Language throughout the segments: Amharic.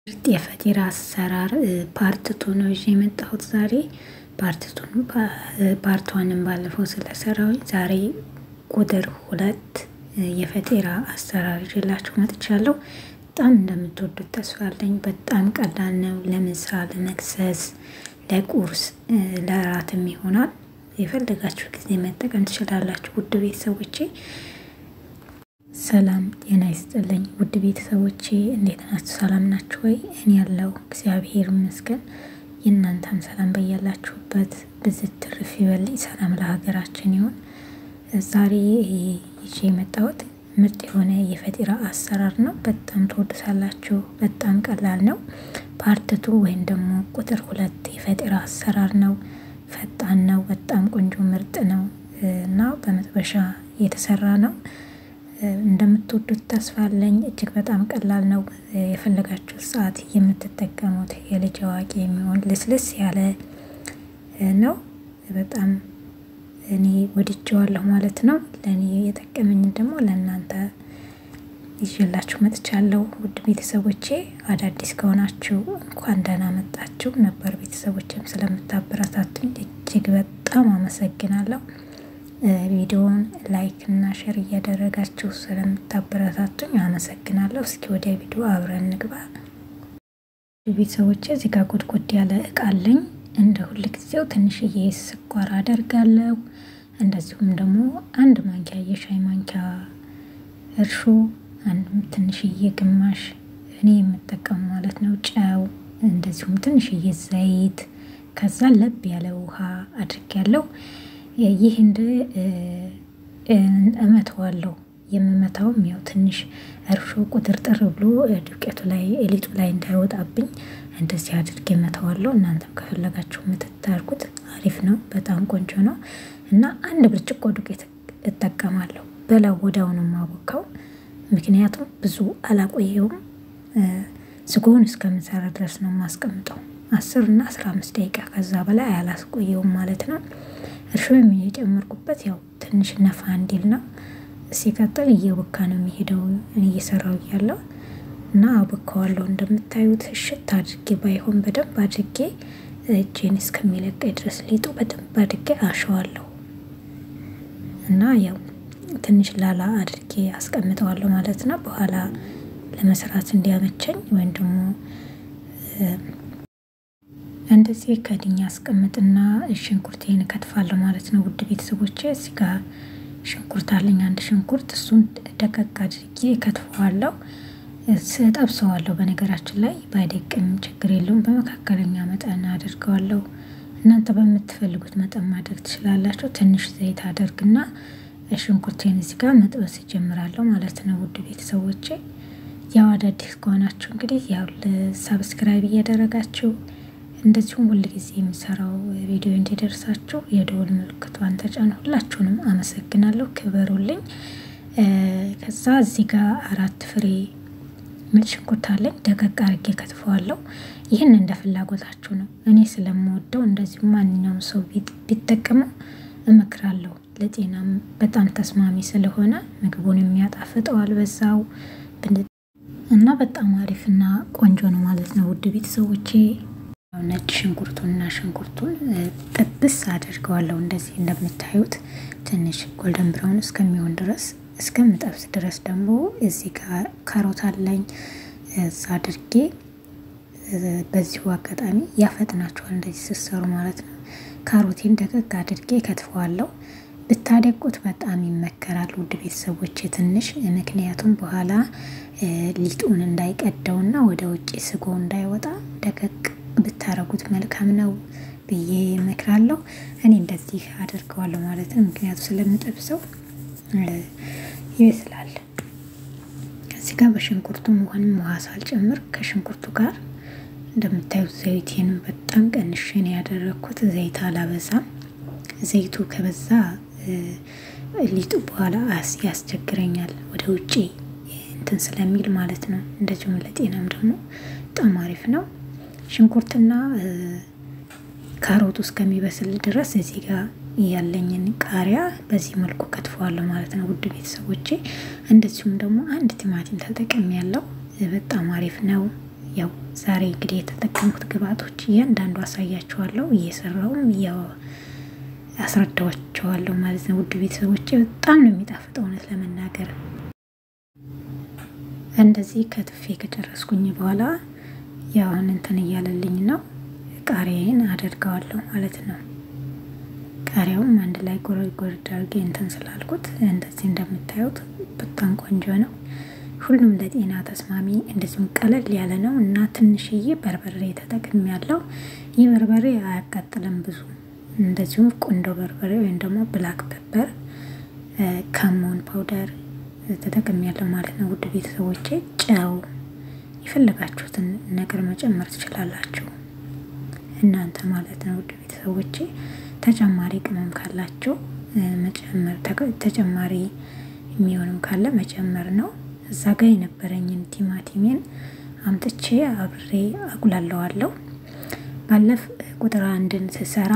ምርጥ የፈጢራ አሰራር ፓርትቱ ነው ይዤ የመጣሁት ዛሬ። ፓርትቱን ፓርቷንም ባለፈው ስለሰራሁኝ ዛሬ ቁጥር ሁለት የፈጢራ አሰራር ይዤላችሁ መጥቻለሁ። በጣም እንደምትወዱት ተስፋ አለኝ። በጣም ቀላል ነው። ለምሳ፣ ለመክሰስ፣ ለቁርስ፣ ለእራትም ይሆናል። የፈለጋችሁ ጊዜ መጠቀም ትችላላችሁ። ውድ ቤተሰቦቼ ሰላም ጤና ይስጥልኝ። ውድ ቤተሰቦቼ እንዴት ናችሁ? ሰላም ናችሁ ወይ? እኔ ያለው እግዚአብሔር ይመስገን። የእናንተም ሰላም በያላችሁበት ብዝት ትርፍ ይበልኝ። ሰላም ለሀገራችን ይሁን። ዛሬ ይዤ የመጣሁት ምርጥ የሆነ የፈጢራ አሰራር ነው። በጣም ትወዱታላችሁ። በጣም ቀላል ነው። ፓርትቱ ወይም ደግሞ ቁጥር ሁለት የፈጢራ አሰራር ነው። ፈጣን ነው። በጣም ቆንጆ ምርጥ ነው እና በመጥበሻ የተሰራ ነው። እንደምትወዱት ተስፋ አለኝ። እጅግ በጣም ቀላል ነው። የፈለጋችሁት ሰዓት የምትጠቀሙት የልጅ አዋቂ የሚሆን ልስልስ ያለ ነው። በጣም እኔ ወድጀዋለሁ ማለት ነው። ለእኔ የጠቀመኝ ደግሞ ለእናንተ ይዤላችሁ መጥቻለሁ። ውድ ቤተሰቦቼ አዳዲስ ከሆናችሁ እንኳን ደህና መጣችሁ። ነበር ቤተሰቦችም ስለምታበረታቱኝ እጅግ በጣም አመሰግናለሁ። ቪዲዮውን ላይክ እና ሼር እያደረጋችሁ ስለምታበረታቱኝ አመሰግናለሁ። እስኪ ወደ ቪዲዮ አብረን እንግባ። ቤተሰቦቼ እዚህ ጋር ጎድጎድ ያለ እቃ አለኝ። እንደ ሁል ጊዜው ትንሽዬ ስኳር አደርጋለሁ። እንደዚሁም ደግሞ አንድ ማንኪያ የሻይ ማንኪያ እርሾ፣ አንድ ትንሽዬ ግማሽ እኔ የምጠቀሙ ማለት ነው ጨው፣ እንደዚሁም ትንሽዬ ዘይት፣ ከዛ ለብ ያለ ውሃ አድርጌያለሁ። ይህ እንደ እመተዋለሁ የምመታውም ያው ትንሽ እርሾ ቁጥርጥር ብሎ ዱቄቱ ላይ ሊጡ ላይ እንዳይወጣብኝ እንደዚህ አድርጌ እመተዋለሁ። እናንተም ከፈለጋችሁ የምትታርጉት አሪፍ ነው። በጣም ቆንጆ ነው እና አንድ ብርጭቆ ዱቄት እጠቀማለሁ። በላው ወዲያው ነው የማቦካው፣ ምክንያቱም ብዙ አላቆየውም። ስጎውን እስከምሰራ ድረስ ነው የማስቀምጠው። አስር እና አስራ አምስት ደቂቃ ከዛ በላይ አላስቆየውም ማለት ነው። እርሾ የጨመርኩበት ያው ትንሽ ነፋ እንዲል ነው። ሲቀጥል እየቦካ ነው የሚሄደው እየሰራው እያለው እና አቦካዋለሁ። እንደምታዩት እሽት አድርጌ ባይሆን በደንብ አድርጌ እጄን እስከሚለቀኝ ድረስ ሊጡ በደንብ አድርጌ አሸዋለሁ እና ያው ትንሽ ላላ አድርጌ አስቀምጠዋለሁ ማለት ነው። በኋላ ለመስራት እንዲያመቸኝ ወይም ደግሞ እንደዚህ ከድኛ አስቀምጥና ሽንኩርቴን እከትፋለሁ ማለት ነው። ውድ ቤተሰቦቼ እዚህ ጋር ሽንኩርት አለኝ፣ አንድ ሽንኩርት እሱን ደቀቅ አድርጌ እከትፈዋለሁ፣ ስጠብሰዋለሁ። በነገራችን ላይ ባይደቅም ችግር የለውም፣ በመካከለኛ መጠን አድርገዋለሁ። እናንተ በምትፈልጉት መጠን ማድረግ ትችላላችሁ። ትንሽ ዘይት አደርግና ሽንኩርቴን እዚህ ጋር መጥበስ ይጀምራለሁ ማለት ነው። ውድ ቤተሰቦቼ ያው አዳዲስ ከሆናችሁ እንግዲህ ያው ሰብስክራይብ እያደረጋችሁ እንደዚሁም ሁል ጊዜ የሚሰራው ቪዲዮ እንዲደርሳችሁ የደወል ምልክቷን ተጫኑ። ሁላችሁንም አመሰግናለሁ፣ ክበሩልኝ። ከዛ እዚህ ጋር አራት ፍሬ ነጭ ሽንኩርት አለኝ፣ ደቀቅ አርጌ ከትፈዋለሁ። ይህን እንደ ፍላጎታችሁ ነው። እኔ ስለምወደው እንደዚሁም ማንኛውም ሰው ቢጠቀመው እመክራለሁ። ለጤናም በጣም ተስማሚ ስለሆነ ምግቡን የሚያጣፍጠዋል በዛው እና በጣም አሪፍና ቆንጆ ነው ማለት ነው። ውድ ቤተሰቦቼ ነጭ ሽንኩርቱንና ሽንኩርቱን ጥብስ አድርገዋለሁ። እንደዚህ እንደምታዩት ትንሽ ጎልደን ብራውን እስከሚሆን ድረስ እስከምጠብስ ድረስ ደግሞ እዚህ ጋር ካሮት አለኝ እዛ አድርጌ በዚሁ አጋጣሚ ያፈጥናቸዋል እንደዚህ ስሰሩ ማለት ነው። ካሮቴን ደቀቅ አድርጌ ከትፈዋለሁ። ብታደቁት በጣም ይመከራል ውድ ቤተሰቦች ትንሽ ምክንያቱም በኋላ ሊጡን እንዳይቀደውና ወደ ውጭ ስጎ እንዳይወጣ ደቀቅ ብታረጉት መልካም ነው ብዬ እመክራለሁ። እኔ እንደዚህ አደርገዋለሁ ማለት ነው። ምክንያቱ ስለምጠብሰው ይበስላል። ከዚህ ጋር በሽንኩርቱ መሆንም ውሃ ሳልጨምር ከሽንኩርቱ ጋር እንደምታዩት ዘይቴንም በጣም ቀንሼ ነው ያደረግኩት። ዘይት አላበዛም። ዘይቱ ከበዛ ሊጡ በኋላ ያስቸግረኛል ወደ ውጭ እንትን ስለሚል ማለት ነው። እንደዚሁም ለጤናም ደግሞ በጣም አሪፍ ነው። ሽንኩርትና ካሮቱ እስከሚበስል ድረስ እዚህ ጋር ያለኝን ቃሪያ በዚህ መልኩ ከትፈዋለሁ ማለት ነው። ውድ ቤተሰቦቼ እንደዚሁም ደግሞ አንድ ቲማቲም ተጠቅም ያለው በጣም አሪፍ ነው። ያው ዛሬ እንግዲህ የተጠቀምኩት ግብአቶች እያንዳንዱ አሳያችኋለሁ። እየሰራውም አስረዳዋቸዋለሁ ማለት ነው። ውድ ቤተሰቦቼ በጣም ነው የሚጣፍጠው እውነት ለመናገር እንደዚህ ከትፌ ከጨረስኩኝ በኋላ ያውን እንትን እያለልኝ ነው ቃሪያዬን አደርገዋለሁ ማለት ነው። ቃሪያውም አንድ ላይ ጎረድ ጎረድ አድርጌ እንትን ስላልኩት እንደዚህ እንደምታዩት በጣም ቆንጆ ነው። ሁሉም ለጤና ተስማሚ እንደዚሁም ቀለል ያለ ነው እና ትንሽዬ በርበሬ ተጠቅም ያለው ይህ በርበሬ አያቃጥልም ብዙ። እንደዚሁም ቁንዶ በርበሬ ወይም ደግሞ ብላክ ፔፐር፣ ከሞን ፓውደር ተጠቅም ያለው ማለት ነው። ውድ ቤተሰቦቼ ጨው የፈለጋችሁትን ነገር መጨመር ትችላላችሁ እናንተ ማለት ነው። ውድ ቤተሰቦቼ ተጨማሪ ቅመም ካላቸው መጨመር ተጨማሪ የሚሆንም ካለ መጨመር ነው። እዛ ጋር የነበረኝን ቲማቲሜን አምጥቼ አብሬ አቁላለዋለሁ። ባለፍ ቁጥር አንድን ስሰራ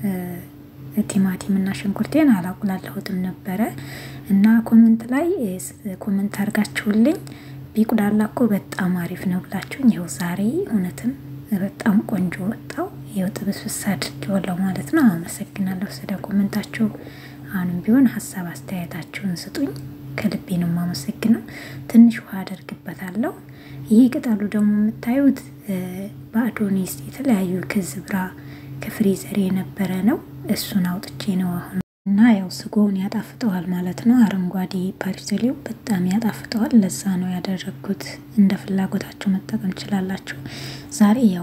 ቲማቲም እና ሽንኩርቴን አላቁላለሁትም ነበረ እና ኮመንት ላይ ኮመንት አድርጋችሁልኝ ቢቁላላ እኮ በጣም አሪፍ ነው ብላችሁኝ፣ ይኸው ዛሬ እውነትም በጣም ቆንጆ ወጣው። ይኸው ጥብስብስ አድርጌዋለሁ ማለት ነው። አመሰግናለሁ ስለ ኮመንታችሁ። አሁንም ቢሆን ሀሳብ አስተያየታችሁን ስጡኝ። ከልቤ ነው የማመሰግነው። ትንሽ ውሃ አደርግበታለሁ። ይህ ቅጠሉ ደግሞ የምታዩት በአዶኒስ የተለያዩ ክዝብራ ከፍሪዘር የነበረ ነው። እሱን አውጥቼ ነው አሁን እና ያው ስጎውን ያጣፍጠዋል ማለት ነው። አረንጓዴ ፓሪሰሌው በጣም ያጣፍጠዋል። ለዛ ነው ያደረግኩት። እንደ ፍላጎታችሁ መጠቀም ትችላላችሁ። ዛሬ ያው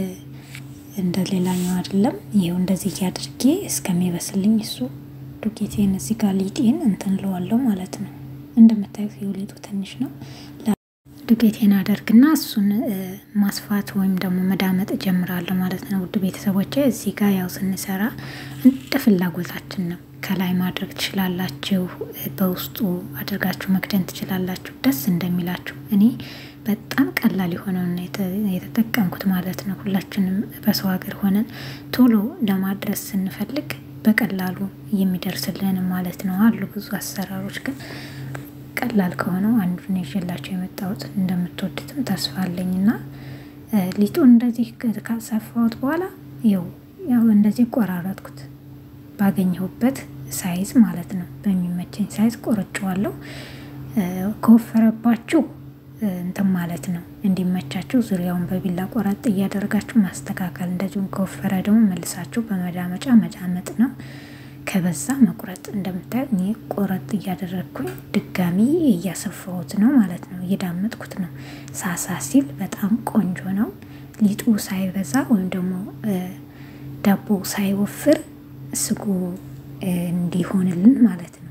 እንደ ሌላኛው አይደለም። ይኸው እንደዚህ አድርጌ እስከሚበስልኝ እሱ ዱቄቴን እዚህ ጋር ሊጤን እንትን ለዋለው ማለት ነው። እንደምታዩት የውሊጡ ትንሽ ነው። ዱቄቴን አደርግና እሱን ማስፋት ወይም ደግሞ መዳመጥ እጀምራለሁ ማለት ነው። ውድ ቤተሰቦቼ እዚህ ጋር ያው ስንሰራ እንደ ፍላጎታችን ነው። ከላይ ማድረግ ትችላላችሁ፣ በውስጡ አድርጋችሁ መክደን ትችላላችሁ፣ ደስ እንደሚላችሁ። እኔ በጣም ቀላል የሆነውን የተጠቀምኩት ማለት ነው። ሁላችንም በሰው ሀገር ሆነን ቶሎ ለማድረስ ስንፈልግ በቀላሉ የሚደርስልን ማለት ነው። አሉ ብዙ አሰራሮች ግን ቀላል ከሆነው አንዱን ይዤላቸው የመጣሁት እንደምትወዱትም ተስፋ አለኝ እና ሊጡን እንደዚህ ካሰፋሁት በኋላ ይኸው ያው እንደዚህ ቆራረጥኩት ባገኘሁበት ሳይዝ ማለት ነው። በሚመቸኝ ሳይዝ ቆርጬዋለሁ። ከወፈረባችሁ እንትን ማለት ነው እንዲመቻችሁ ዙሪያውን በቢላ ቆረጥ እያደረጋችሁ ማስተካከል። እንደዚሁም ከወፈረ ደግሞ መልሳችሁ በመዳመጫ መዳመጥ ነው። ከበዛ መቁረጥ። እንደምታዩት እኔ ቆረጥ እያደረግኩኝ ድጋሚ እያሰፋሁት ነው ማለት ነው። እየዳመጥኩት ነው። ሳሳ ሲል በጣም ቆንጆ ነው። ሊጡ ሳይበዛ ወይም ደግሞ ዳቦ ሳይወፍር ስጎ እንዲሆንልን ማለት ነው።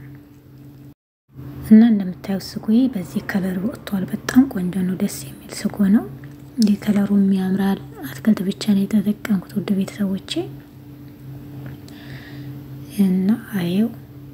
እና እንደምታዩት ስጎዬ በዚህ ከለር ወጥቷል። በጣም ቆንጆ ነው። ደስ የሚል ስጎ ነው። ይህ ከለሩም ያምራል። አትክልት ብቻ ነው የተጠቀምኩት ውድ ቤተሰቦቼ እና አየው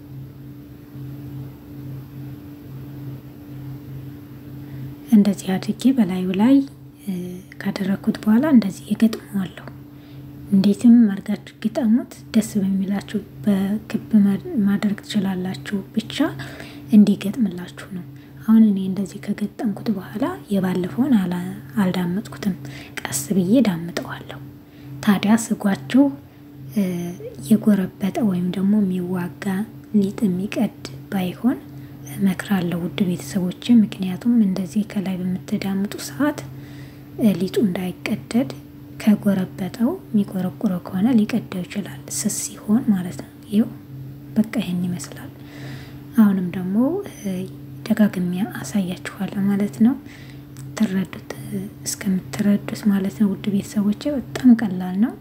እንደዚህ አድርጌ በላዩ ላይ ካደረግኩት በኋላ እንደዚህ የገጥመዋለሁ። እንዴትም አድርጋችሁ ግጠሙት። ደስ በሚላችሁ በክብ ማድረግ ትችላላችሁ። ብቻ እንዲገጥምላችሁ ነው። አሁን እኔ እንደዚህ ከገጠምኩት በኋላ የባለፈውን አልዳመጥኩትም። ቀስ ብዬ ዳምጠዋለሁ። ታዲያ ስጓችሁ የጎረበጠ ወይም ደግሞ የሚዋጋ ሊጥ የሚቀድ ባይሆን እመክራለሁ ውድ ቤተሰቦች። ምክንያቱም እንደዚህ ከላይ በምትዳምጡ ሰዓት ሊጡ እንዳይቀደድ ከጎረበጠው የሚቆረቁረው ከሆነ ሊቀደው ይችላል፣ ስስ ሲሆን ማለት ነው። ይኸው በቃ ይህን ይመስላል። አሁንም ደግሞ ደጋግሜ አሳያችኋለሁ ማለት ነው። ትረዱት እስከምትረዱት ማለት ነው ውድ ቤተሰቦች። በጣም ቀላል ነው።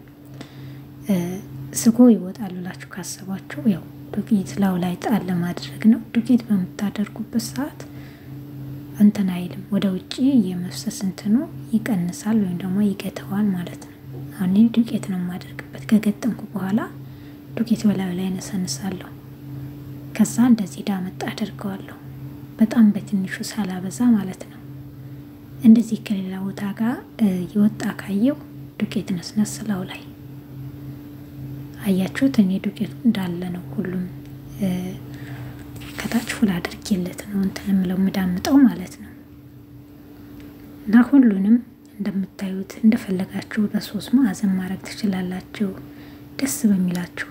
ስጎ ይወጣል ብላችሁ ካሰባችሁ ያው ዱቄት ላው ላይ ጣል ለማድረግ ነው። ዱቄት በምታደርጉበት ሰዓት እንትን አይልም፣ ወደ ውጭ የመፍሰስ እንትኑ ይቀንሳል ወይም ደግሞ ይገተዋል ማለት ነው። አሁን ዱቄት ነው የማደርግበት። ከገጠምኩ በኋላ ዱቄት በላዩ ላይ ነሰንሳለሁ። ከዛ እንደዚህ ዳመጣ አደርገዋለሁ። በጣም በትንሹ ሳላበዛ ማለት ነው። እንደዚህ ከሌላ ቦታ ጋር የወጣ ካየው ዱቄት ነስነስ ላው ላይ አያችሁት? እኔ ዱቄቱ እንዳለ ነው። ሁሉም ከታች ፉል አድርጌለት ነው እንትን የምለው የምዳምጠው ማለት ነው። እና ሁሉንም እንደምታዩት እንደፈለጋችሁ በሶስት ማዕዘን ማድረግ ትችላላችሁ፣ ደስ በሚላችሁ።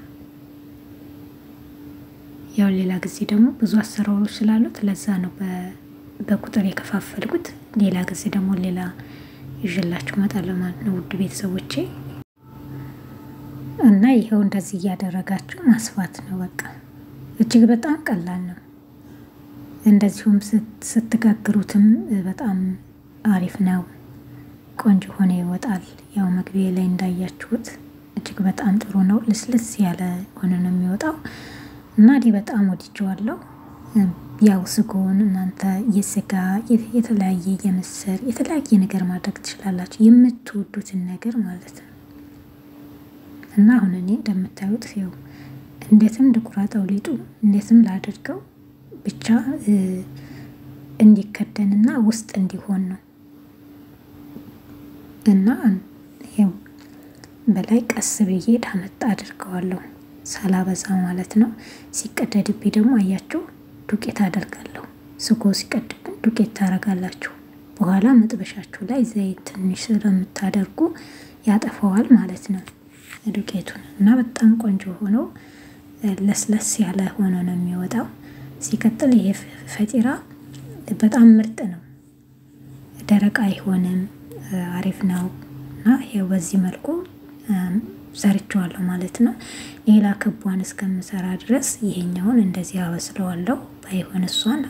ያው ሌላ ጊዜ ደግሞ ብዙ አሰራሮች ስላሉት ለዛ ነው በቁጥር የከፋፈልኩት። ሌላ ጊዜ ደግሞ ሌላ ይዤላችሁ እመጣለሁ ማለት ነው ውድ ቤተሰቦቼ። እና ይኸው እንደዚህ እያደረጋችሁ ማስፋት ነው በቃ። እጅግ በጣም ቀላል ነው። እንደዚሁም ስትጋግሩትም በጣም አሪፍ ነው። ቆንጆ ሆነ ይወጣል። ያው መግቢያ ላይ እንዳያችሁት እጅግ በጣም ጥሩ ነው። ልስልስ ያለ ሆነ ነው የሚወጣው እና እኔ በጣም ወድጀዋለሁ። ያው ስጎን እናንተ የስጋ የተለያየ የምስር የተለያየ ነገር ማድረግ ትችላላችሁ፣ የምትወዱትን ነገር ማለት ነው። እና አሁን እኔ እንደምታዩት ያው እንዴትም ልቁረጠው ሊጡ እንዴትም ላድርገው ብቻ እንዲከደንና ውስጥ እንዲሆን ነው እና ይኸው በላይ ቀስ ብዬ ዳመጣ አድርገዋለሁ ሳላበዛ ማለት ነው። ሲቀደድብኝ ደግሞ አያችሁ ዱቄት አደርጋለሁ። ስጎ ሲቀድብን ዱቄት ታረጋላችሁ። በኋላ መጥበሻችሁ ላይ ዘይት ትንሽ ስለምታደርጉ ያጠፈዋል ማለት ነው ዱቄቱን እና በጣም ቆንጆ ሆኖ ለስለስ ያለ ሆኖ ነው የሚወጣው። ሲቀጥል ይሄ ፈጢራ በጣም ምርጥ ነው። ደረቅ አይሆንም፣ አሪፍ ነው እና ይሄው በዚህ መልኩ ሰርቸዋለሁ ማለት ነው። ሌላ ክቧን እስከምሰራ ድረስ ይሄኛውን እንደዚህ አበስለዋለሁ። ባይሆን እሷን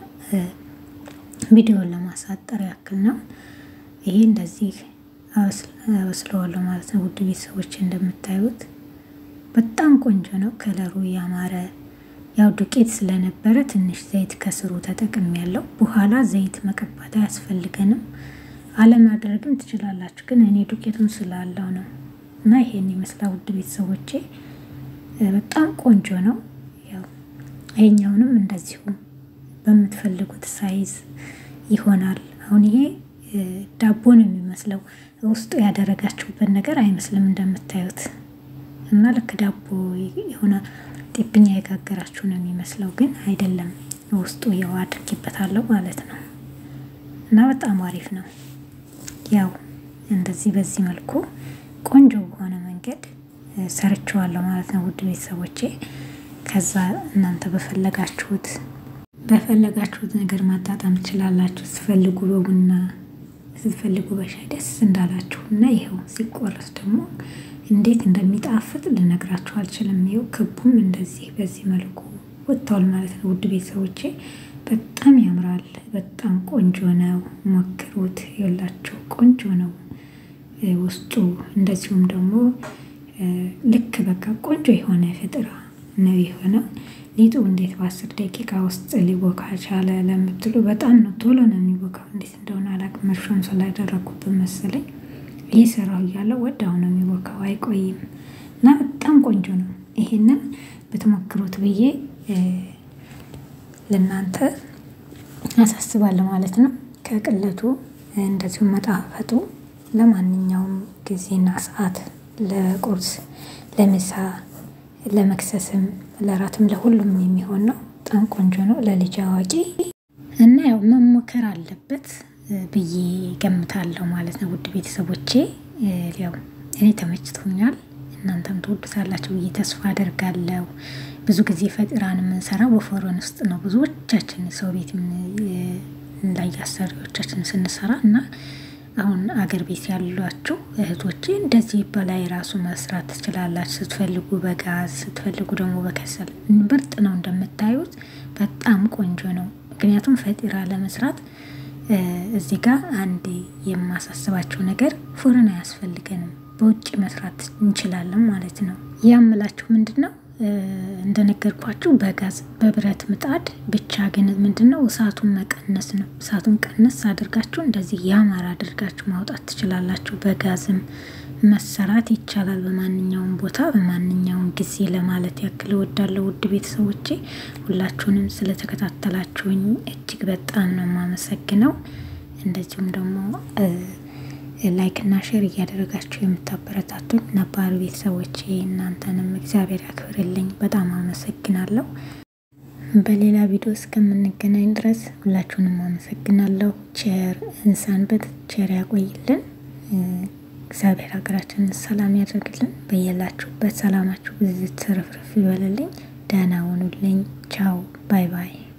ቪዲዮን ለማሳጠር ያክል ነው። ይሄ እንደዚህ አበስለዋለሁ ማለት ነው። ውድ ቤተሰቦች እንደምታዩት በጣም ቆንጆ ነው። ከለሩ ያማረ ያው ዱቄት ስለነበረ ትንሽ ዘይት ከስሩ ተጠቅም ያለው በኋላ ዘይት መቀባት አያስፈልገንም። አለማድረግም ትችላላችሁ፣ ግን እኔ ዱቄቱን ስላለው ነው እና ይሄን ይመስላል ውድ ቤተሰቦቼ በጣም ቆንጆ ነው። ያው ይሄኛውንም እንደዚሁ በምትፈልጉት ሳይዝ ይሆናል። አሁን ይሄ ዳቦ ነው የሚመስለው ውስጡ ያደረጋችሁበት ነገር አይመስልም እንደምታዩት እና ልክ ዳቦ የሆነ ጤብኛ የጋገራችሁ ነው የሚመስለው፣ ግን አይደለም። ውስጡ ያው አድርጌበታለሁ ማለት ነው እና በጣም አሪፍ ነው። ያው እንደዚህ በዚህ መልኩ ቆንጆ በሆነ መንገድ ሰርቸዋለሁ ማለት ነው ውድ ቤተሰቦቼ። ከዛ እናንተ በፈለጋችሁት በፈለጋችሁት ነገር ማጣጣም ትችላላችሁ። ስትፈልጉ በቡና ስትፈልጉ በሻይ ደስ እንዳላችሁ እና ይኸው ሲቆረስ ደግሞ እንዴት እንደሚጣፍጥ ልነግራችሁ አልችልም። ይኸው ክቡም እንደዚህ በዚህ መልኩ ወጥተዋል ማለት ነው ውድ ቤተሰቦቼ። በጣም ያምራል። በጣም ቆንጆ ነው። ሞክሩት። የላችሁ ቆንጆ ነው ውስጡ እንደዚሁም ደግሞ ልክ በቃ ቆንጆ የሆነ ፈጢራ ነው የሆነው። ሊጡ እንዴት በአስር ደቂቃ ውስጥ ሊቦካ ቻለ ለምትሉ በጣም ነው ቶሎ ነው የሚቦካው። እንዴት እንደሆነ አላውቅም። እርሾም ስላደረኩበት መሰለኝ ይህ ስራው እያለ ወዲያው ነው የሚቦካው፣ አይቆይም እና በጣም ቆንጆ ነው። ይሄንን ብትሞክሩት ብዬ ለእናንተ አሳስባለሁ ማለት ነው። ከቅለቱ እንደዚሁም መጣፈጡ ለማንኛውም ጊዜና ሰዓት ለቁርስ፣ ለምሳ፣ ለመክሰስም፣ ለራትም ለሁሉም የሚሆን ነው። በጣም ቆንጆ ነው ለልጅ አዋቂ እና ያው መሞከር አለበት ብዬ ገምታለሁ ማለት ነው። ውድ ቤተሰቦቼ ያው እኔ ተመችቶኛል፣ እናንተም ትወዱታላችሁ ብዬ ተስፋ አደርጋለሁ። ብዙ ጊዜ ፈጢራን የምንሰራው በፎረን ውስጥ ነው ብዙዎቻችን ሰው ቤት ላይ አሰሪዎቻችን ስንሰራ እና አሁን አገር ቤት ያሏችሁ እህቶቼ እንደዚህ በላይ ራሱ መስራት ትችላላችሁ። ስትፈልጉ በጋዝ ስትፈልጉ ደግሞ በከሰል ምርጥ ነው። እንደምታዩት በጣም ቆንጆ ነው። ምክንያቱም ፈጢራ ለመስራት እዚህ ጋር አንድ የማሳስባቸው ነገር ፉርን አያስፈልገንም። በውጭ መስራት እንችላለን ማለት ነው። ያምላችሁ ምንድን ነው እንደነገርኳችሁ በጋዝ በብረት ምጣድ ብቻ ግን ምንድን ነው እሳቱን መቀነስ ነው። እሳቱን ቀነስ አድርጋችሁ እንደዚህ ያማረ አድርጋችሁ ማውጣት ትችላላችሁ። በጋዝም መሰራት ይቻላል በማንኛውም ቦታ በማንኛውም ጊዜ ለማለት ያክል እወዳለሁ። ውድ ቤተሰቦቼ ሁላችሁንም ስለተከታተላችሁኝ እጅግ በጣም ነው የማመሰግነው። እንደዚሁም ደግሞ ላይክ እና ሼር እያደረጋችሁ የምታበረታቱኝ ነባሩ ቤተሰቦቼ እናንተንም እግዚአብሔር ያክብርልኝ። በጣም አመሰግናለሁ። በሌላ ቪዲዮ እስከምንገናኝ ድረስ ሁላችሁንም አመሰግናለሁ። ቸር እንሰንብት፣ ቸር ያቆይልን። እግዚአብሔር ሀገራችንን ሰላም ያደርግልን። በየላችሁበት ሰላማችሁ ብዝት ትርፍርፍ ይበልልኝ። ደህና ሁኑልኝ። ቻው ባይ ባይ